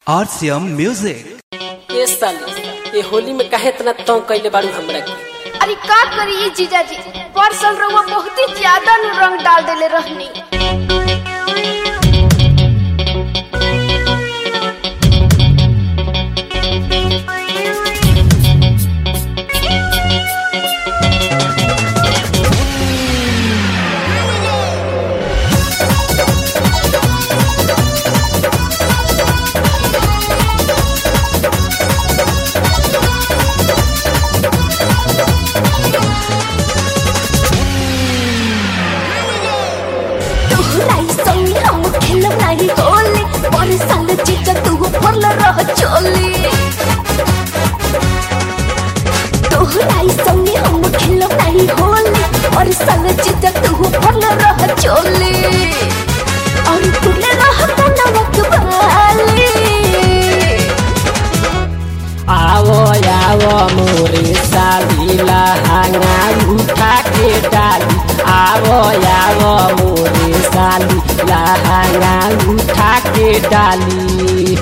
RCM Music. ए साली ये होली में काहे इतना तंग कैले बाड़ू हमरा के अरे का करी ई जीजाजी परसल रउआ बहुत ही ज्यादा नु रंग डाल देले रहनी तोहराई संग हम खेलब नाही होली पर साल जीजा तू फरल रह चोली तोहराई संग हम खेलब नाही होली पर साल जीजा तू फरल रह चोली और तुले रह कनवक बाली आवो आवो मोरे साली लहंगा उठा के डाली आवो आवो मोरे साली लहंगा उठा के डाली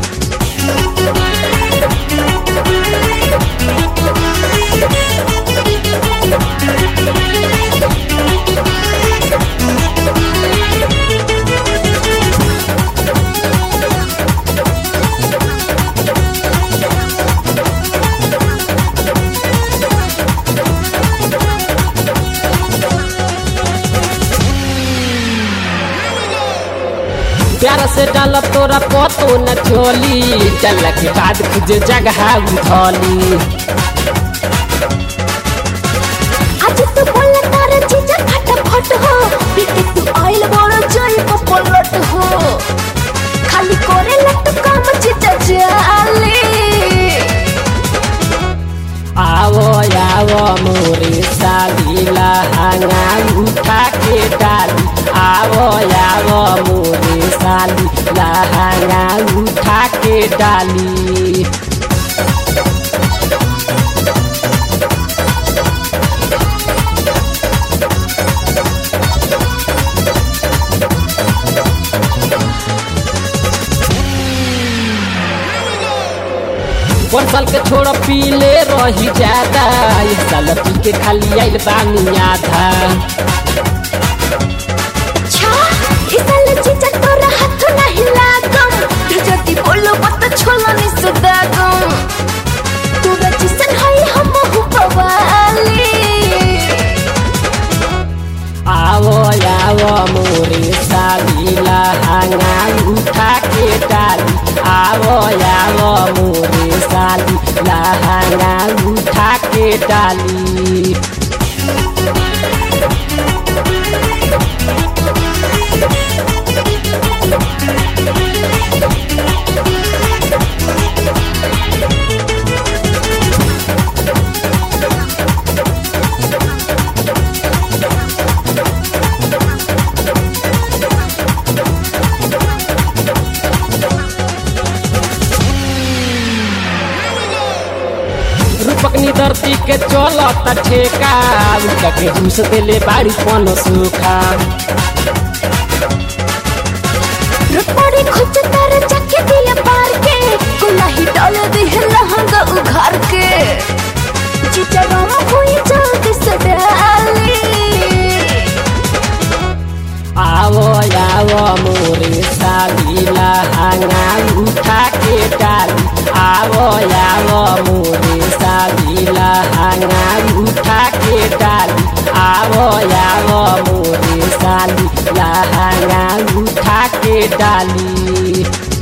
प्यार से डाल तोरा पतो न चोली चल के बाद खुद जगह उठली आज तू बोल तार जीजा फटाफट हो बीते तू आइल बड़ जाई को पलट हो खाली करे लट काम जीजा जाले आवो आवो मोरे साली लहंगा उठा के डाली आवो आवो मोरे साली लहंगा उठा के डाली पर साल के छोड़ पीले रही ज्यादा इस साल पी के खाली आइल बानी आधा छा इसल जीजा तोरा हाथ नहीं लागम तू जदी बोलो मत छोला नि सुदागम तू रजिसन है हम हु पवाली आवो आवो मोरे साली लहंगा उठा के डाली आवो आवो मोरे साली लहंगा उठा के डाली रूपक धरती के चलत ठेका उनका के घूस देले बाड़ी पन सूखा रुपड़ी खुद तार चके दिया पार के गुलाही डाल दे लहंगा उघार के जीजा राम हुई जल्दी से डाली आवो आवो मोरे साली लहंगा उठा के डाली आवो आवो मोरे साली लहंगा उठा के डाली आवो आवो मोरे साली लहंगा उठा के डाली